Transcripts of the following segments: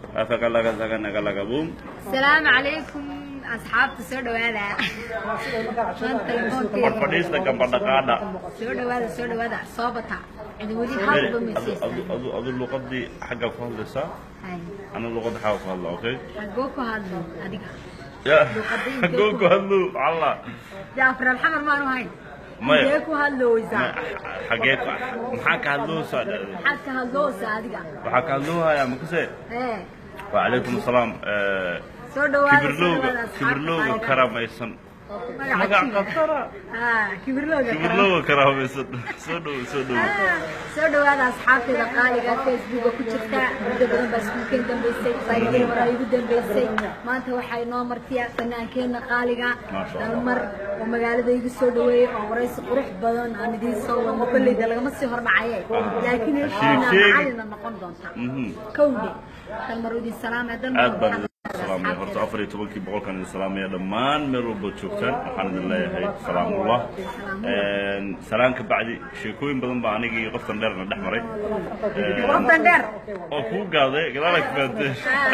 afakalaga saganagalaga bum asalaamu calaykum asxaabta soo dhawaada maanta telefoonkeeda fadhiista gambadhaqaadha soo dhawaada soo dhawaada soo bata cidi weli halba meesaysan adu adu luqadii xagga ku hadlaysaa Hay, ana luqada xagga ku hadla okay xagoo ku hadlo adiga ya Luqadii xagoo ku hadlo alla dee afraal xamar maanu hayn Maya. intee ku hadlooysaa xagee ku maxaa ka hadloosaa dhahday maxaad ka hadloosaa adiga waxaa ka hadloohayaa makase ee wacalaykum asalaam soo dhawaada soo kibirlowga dhawaada asxaabta kibirlowga qaaliga. karamaysan magaca magac kibir. qatara Ah, kibirlowga kara kibirlowga karamaysan soo dhow soo dhow soo dhawaada asxaabteeda qaaliga facebooka ku jirta muddo badan baa iskuulkeen dambaysay saygii hore igu dambaysay maanta waxaa inoo martiya fanaankeenna qaaliga Maasha Allah. dalmar oo magaalada igu soo dhaweeyey oo waraysi qurux badan aan idiin soo wadno kolleyda lagama sii hordhacaye laakiin heshiina sheeg. macalina noqon doonta Mhm. kowdhe dalmar idin salaamaya dalmar aad baan idin salaamaya horta afar iyo tobankii boqolkaan idin salaamaya dhammaan meel walbaad joogtaan waxaan idin leeyahay salaamullah salaan ka bacdi sheekooyin badan baa anigii iyo qoftan dheerna dhex maray wafdan dheer oo kuu gaaday gadaala ka fahanteen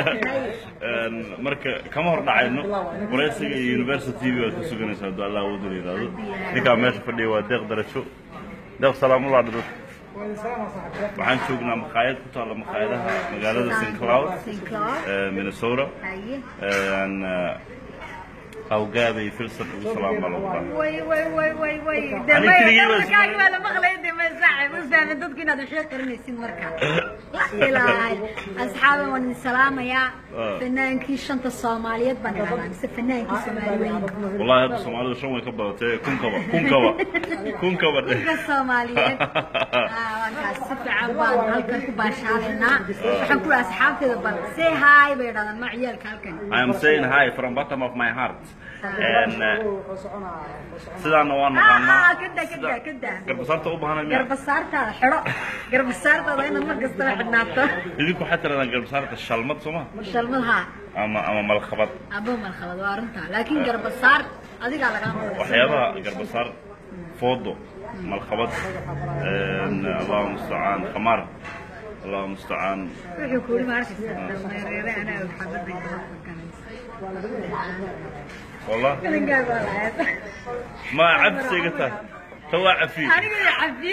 marka kama hor dhacayno waraysiga iyo university tv waad ka suganaysaa hadduu allah awoodu la yidhaahdo ninkaa meesha fadhiya waa deeq darajo deeq salaamullah dhadhad waxaan joognaa makhaayad ku taalla makhaayadaha magaalada st cloud St. Cloud. ee minnesota haye Een, eh, awgaabay filsan ugu salaam baa lagu dhahay way way way way way Ani keligay baa isku- dambaykaagi baa la maqlay de ma saaxib u fahmin dadku inaad waxay qarinaysid marka la ilaahay asxaaban waan idin salaamayaa Ah. fanaankii shanta soomaaliyeed baan idhahnaa mise fanaankii soomaali weyn wallahi hadda soomaalidu shan way ka badatay kunkaba kunkaba kunkaba dheh dadka soomaaliyeed Ah, markaas si fiican baan halkan ku baashaalaynaa waxaan ku asxaabteeda bal say hi bay idhahdaan ma ciyaalka halkan I am saying hi from bottom of my heart And, eh, sidaana waa Ah, naqaanaa ah, kada kada kada garbasaarta u baahanay miya garbasaartaada xidho garbasaartaada inaad mar kastaba xidhnaato idinku waxaa tiradaan garbasaarta shalmad sooma shalmadaha ama ama malkhabad abo malkhabad waa runta laakiin garbasaar adigaa lagaa maqlay waxyaabaha garbasaar foodo malkhabad een, allahu mustacaan khamaar allahu mustacaan wuxuu kuuri ma arkaysaa dameereere anaa xabadda wallah kalingaa baa lahayd ma cabsiga tahay tawaa cafi aniga iyo cafi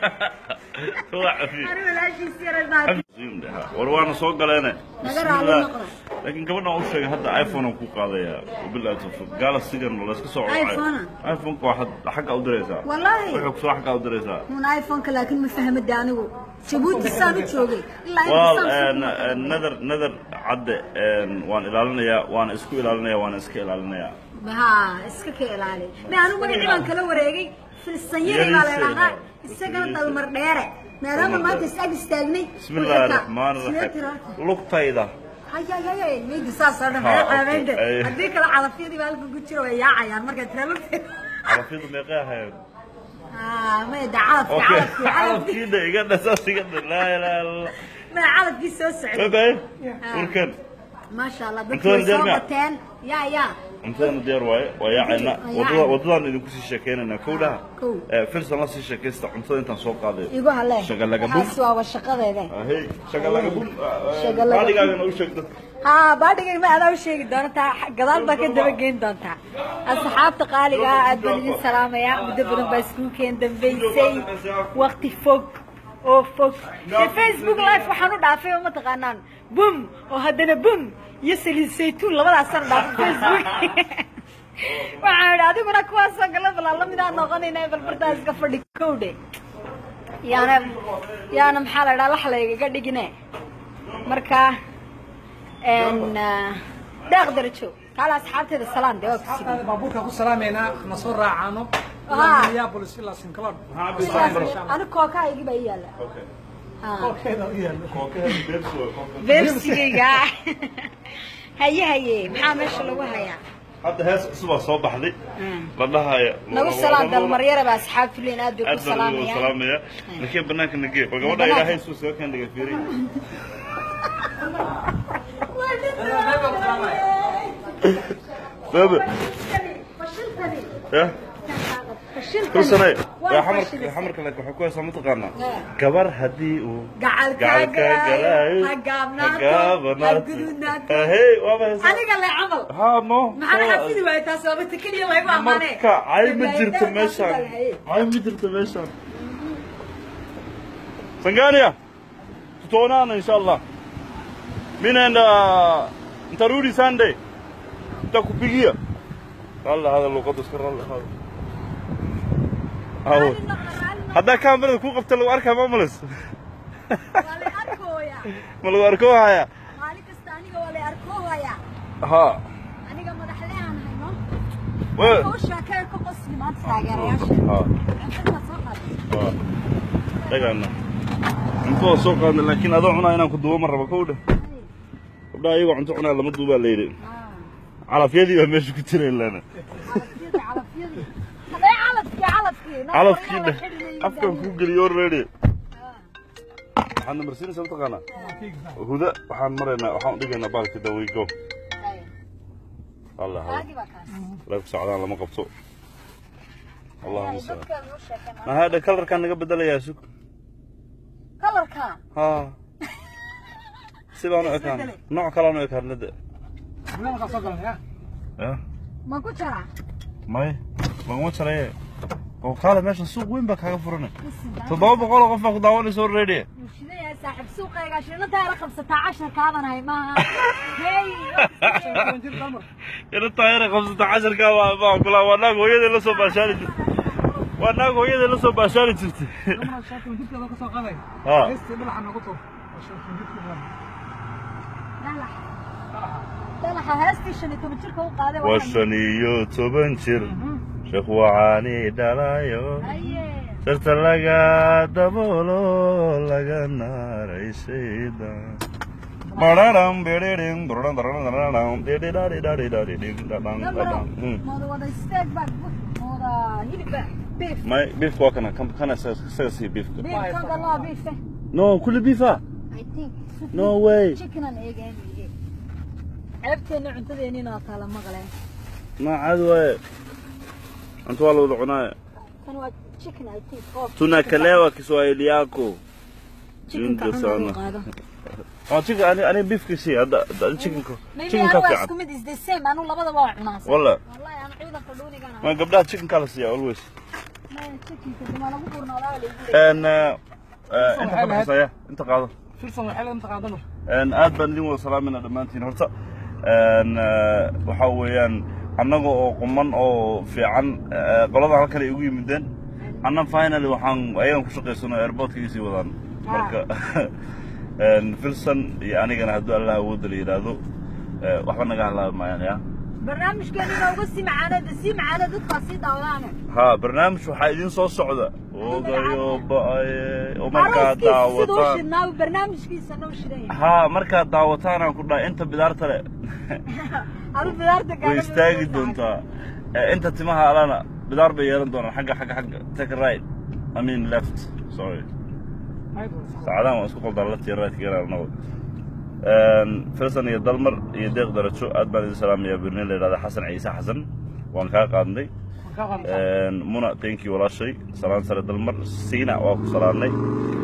tawaa cafi aniga walaashiis yaraa war waana soo galeene Naga raali Bismillah. noqdo. laakiin gabadhan u sheegay hadda iphone aan ku qaadaya wabillahi tawfiiq galaxygan la iska soo wacay iPhone? iphone-ka waxaad xagga u diraysaa Wallahi. wuxuu kusoo xagga u diraysaa un iphone-ka laakiin ma fahmada anigu jabuuti saan u joogay ilaa well inta saan een, een, nadar nadar cadde een, waan ilaalinayaa waana isku ilaalinayaa waana iska ilaalinayaa ha iska ka ilaali ma anigu magacii baan kala wareegay filsan yari baa la idhahdaa isagana dalmar dheere maadaama maanta is ag istaagnay bismillaahi raxmaani raxiim lugtayda hayayayay meydi saasoo dhan Ha, haya okay. caabeynta Ay. haddii kale calafyadii baa halka ku jira way yaacayaan marka tiraluta carafyadu meeqay ahayd mayda calafki okay calafki calafki carafkiida iga dhasaas iga dha laa ilaaha illa allah ma calafkii soo socday babay warkan maasha allah dadku Cuntada way soo jeermiya? bateen yaa yaa cuntadana diyaar waaye waa yaacayna Waa wadada yaacayna. wadadaan idinku sii sheekeynaynaa kowdhaha Kow. Eh, filsan la sii sheekaysta cuntada intaan soo qaaday igu hale Shagalagabum. waxaas waaba shaqadeeda ahey shagalagabun Shagalagabun. baadhigaagana u sheeg dadka haa baadhigay ma adaa u sheegi doontaa gadaal baa ka daba geyn doontaa asxaabta qaaliga ah aad baan idin salaamayaa muddo badan baa iskuulkeen dambaysay waqti fog oo fog ee facebook live waxaan u dhaafay oo mataqaanaan bum oo haddana bum iyo saliid saytuun labadaasaan dhaafay facebook waxaan idhi adiguna kuwaasoo gala balaa lamidaan noqonayna balbartaa iska fadhi kowdhe yaana yaana maxaa la idhaha laxlaygaga dhigine marka n deeq darajo kaala asxaabteeda salaan dee waa ku sidii baabuurka ku salaameynaa na soo raacaano Ah. ilaa minneapolis ilaa sinclair ani kookahaygii baa ii yaalla Ha. Kookeeda u yaalo beebsigayga haye haye maxaa meesha lagu hayaa hadda hees cusubaa soo baxday la dhahaya nagu salaan dalmaryara baa asxaabtu leyn aad bay aad ku baan ugu salaamayaan salaamaya laakiin banaanka nagee war gabadha Banaanka. ilaahay suu soo kaan dhiga fiiri baba fashilkani ya fashilkani Kulsanay. waa waa way xamarka fashilisay xamarka laakiin waxay ku haysaa mataqaanaa Eh. gabar haddii uu gacalkaa galaayo ha gaabnaato ha gudunaato hey waaba haysaa aniga le camal ha no maxaan xafidi waayay taas waaba tekaniya laygu amaane marka cay ma jirto meeshaan cay ma jirto meeshaan sangania tutaonana insha allah mi naenda ntarudi sunday nitakupigia ralla hada luqadda iska ralla hada awo haddaa kaamirada ku qabta lagu arkaa mamulis waa la arkooya ma lagu arko haya maalin kasta aniga waa la arkoohaya ha aniga madaxle aan hayno wa- hawshaa ka ka qosli maanta taageerayaasha ha cuntada soo qaaday waa dhagaana cunto waa soo qaadna laakiin adoo cunaa inaan ku duubo ma rabo kow dheh gabdhaha iyagoo cunto cunaa lama duubaa la yidhi calafyadii baa meesha ku jira ilaana calafyadii calafyadii hadday calafkii calafkii noo calafkii qoryaan dheh la xidhi afkan kuu geliyo already waxaad namarsiinaysaa mataqaanaa huda waxaan maraynaa waxaan udhigaynaa baalka dawigo allah Caadi baa kaas. lagu socdaan lama qabto allahuma Yani salaam dadka loo sheekana. mahadha kalarkaan naga bedelayaa sug Kalarka. ha sidaan u ekaan nooc kalaan u ekaan nada Barnaamijka soo galanaya. ya Ma ku jira? may laguma jaraye oo kaale meesha suuq weyn baa kaaga furan toddoba boqol oo qof baa ku daawanaysa already Bulshada saaxiib suuqayga shirinta ay qabsataa casharkaadan hay maaha. Hey. Toban jir dalmar. ina taayara qabsata casharka waa baa kula waa naag hooyadii la soo baashaari jirtay waa naag hooyadii la soo baashaari jirtay Dalmar shan toban jirkeeda ka soo qaaday. ha Heestii dhinaca noogu tuur. Waa shan toban jirkeeda. Dalax. Dalaxa heestii shan iyo toban jirka u qaaday waa shan iyo toban jir sheekh wacaani dhalayo Aye. sirta laga daboolo laga naaray shaydan Bararam, beririm, bararam, bararam, bararam, dididadidadidadiding, dadang, dadang. Hmm. Mooda wada steak bag. Mooda hilib bag. Beef. My beef waa kana kan kana isaga sii beefka Beef kan galaa beef. eh. no kulli beefa I think. no way Chicken and egg and egg. Ceebteena cuntadeennina waa kala maqleen. ma caadi waaye cunto waa la wada cunaaye Kan waa chicken I think. Oh, tunakalewa kiswahili yako chickenka Junta cunaa loo sana. qaado. waa chicken ani ani beefka sii hadda hadda chickenka Maybe chickenka anu waa fiican isku mid is the same. Anu labadaba waa cunaa. walla Wallahi anu ciidanka dhuunigana. ma gabdhaha chickenka la siiya always Ma chickenka duma lagu burnaadaa waa la igu leeyahay. n inta ka baxaysa inta qaado Filsan waxay la intaqaan dalmar. Een, aad baan idin wada salaamayna dhammaantiin horta een, eh, waxaa weeyaan annaga oo quman oo fiican eh, qolada halkan ay ugu yimideen anna finally waxaan ayagan ku shaqaysano airportka ii sii wadaan marka een, filson iyo anigana hadduu allah awoodda la yidhaahdo eh, waxba naga halaabi maayaan ya barnaamijkeena inooga sii macaanada sii macaana dadkaa sii daawadaane ha barnaamij waxaa idin soo socda ogayo ba'aye oo markaad arooskiisa siduu daawataan shidnaa barnaamijkiisa noo shidan yahay ha markaad daawataan aan ku dhahay inta bidaarta le anu bidaarta way istaagi doontaa Eh, inta timaha alana bidaar bay yeelan doonaan xagga xagga xagga take a right I mean left sorry saacadahan waan isku qaldaa left iyo right geena annago filsan iyo dalmar iyo deeq darajo aad baan idin salaamayaa birnin la yidhahda xasan ciise xasan waan kaa qaadnay Ka qaadan. muna thank you walaashay salaan sare dalmar siina waa ku salaannay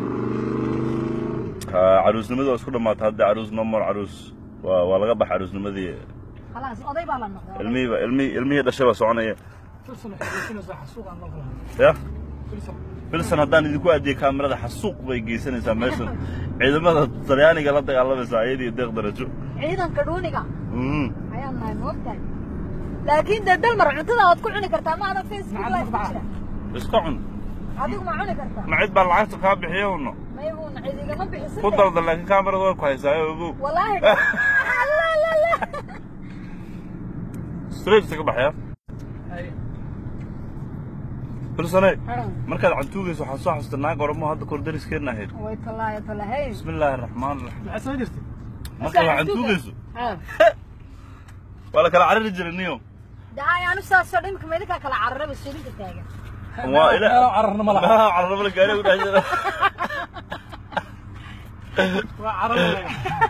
Ah, caruusnimadii waa isku dhammaatay hadda caruus no more caruus waa waa laga baxa caruusnimadii khalaas oday baa la noqday ilmihii ba- ilmihii ilmihii dhashay baa soconaya Filsan waxay geysanaysaa xasuuq aan dalmar. ya Filsan. filsan haddaan idinku aadiyey kaamirada xasuuq bay geysanaysaa meeshan ciidamada talyaaniga la dagaalamaysaa iyadii deeq darajo ciidanka dhuuniga Mhm. ayaan nahay moogtahay laakiin dee dalmar cuntada waad ku cuni kartaa ma ana facebook Nacam, live ku nacam. jira iska cun adigu ma cuni kartaa ma cid baa lacagta kaa bixiya uno may uuna cid igama bixisan ku dalda laakiin kaamirada way ku haysaa ogow wallaahi la la la straight ka baxaya Ay. filsane Haran. markaad cantuugayso waxaan soo xasuustay naag oramo hadda kor dariskeena ahayd way tallaayo tallahay bismi illaahi araxmaan raxiim Maxay soo jirtay? markaad cantuugayso Ha. waa la kala carari jiray niyo daay anu saasoo dhimka meydinkaa kala cararaba shirinka taagan waa ila Meelo cararna ma laha. meelaha cararabala gaari u dhex jira Waa cararna.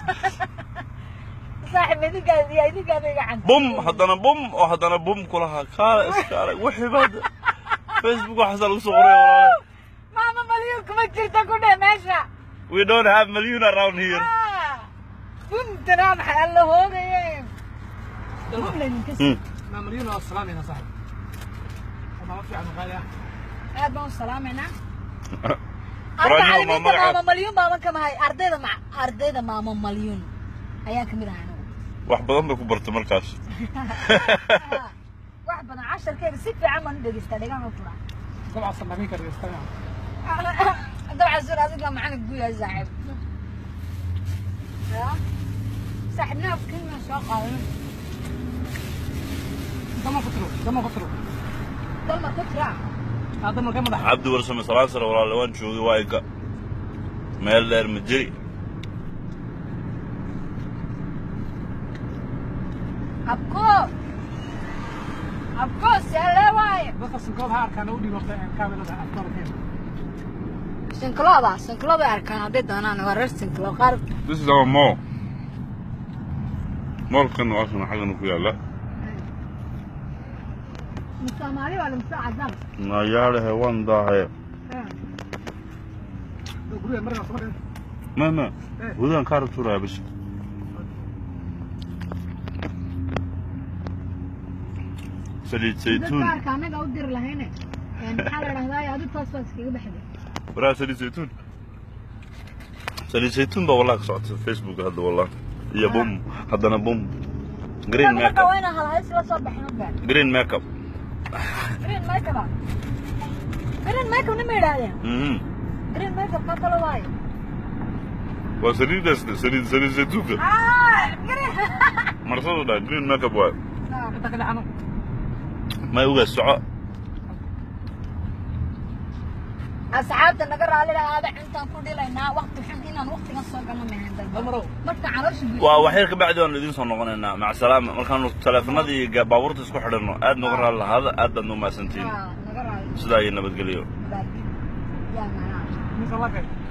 saaxib idinkaa iyo idinkaada iga canta bum haddana bum oo haddana bum kulahaa kaala iskaala wixii baad facebook waxaasaa lagu soo qoray walaale maama malyuun kuma jirta ku dheh meesha we don't have million around here buntana maxay alla hoogaye bumlaydinka Hmm. ما مليون والسلام يا صاحبي ما في عن غاية aad baan u salaamaynaa Quraanyo arda ma caalimiinta magacaad? maama malyuun baaban ka mahay ardayda ma ardayda maama malyuun ayaan ka mid ahay anigu wax badan bay ku bartay markaas wax badan casharkeeda si fiican baan u dhegeystaa dhegaan u furaa طبعا صنعين كده يستمع dabcan sur adiga macalin guya saaxiib Ya. saaxiibnaa kenya soo qaadan ده ما فكروا ده ما فكروا dalma ku jiraa هذا ما كان مدح cabdi warsame salaan sare walaale waan joogay waa iga meel dheer ma jiri abko abko seelee waaye بس السنكوب هار كان ودي وقت كامل هذا أفكار كده sinkilooda sinkiloo bay arkaan hadday doonaan waa reer sinkilo qaar this is our mall moolkan waa kan xaggan ku yaala soomaali waa limsa cadaan nayaalehe waan daahaye قولوا مرة صبر ma ma hudaan kaara tuuraya bis saliid dadka saytuun arka anaga u diri lahayne maxaa la dhahdaa adi toos baa iskaga baxday waraa saliid saytuun saliid saytuun baa wallahi ka socota facebook hadda wallahi iyo bum haddana bum green marka makeup waa inaan halhays la soo baxin ogaan green makeup green makeup ah green makeup nima yidhaahdeen mhm green makeup ka kale waaye waa saliidaas saliid saliid saytuunka ah green marsadu dhaa green makeup waay أنت كده عنه may ugaas soco asxaabta naga raali lahaada intaan ku dhilaynaa waqti xun inaan waqtigan soo galno mehan dalba المرة marka caloosha waa waxyar ka bacdi waanu idiin soo noqonaynaa maca salaama markaanu taleefanadii iyo baabuurta isku xidhanno aad nooga raali lahaada aad baad noo mahadsantihiin naga raali sidaa iyo nabadgelyo yaa macnaa مثل الله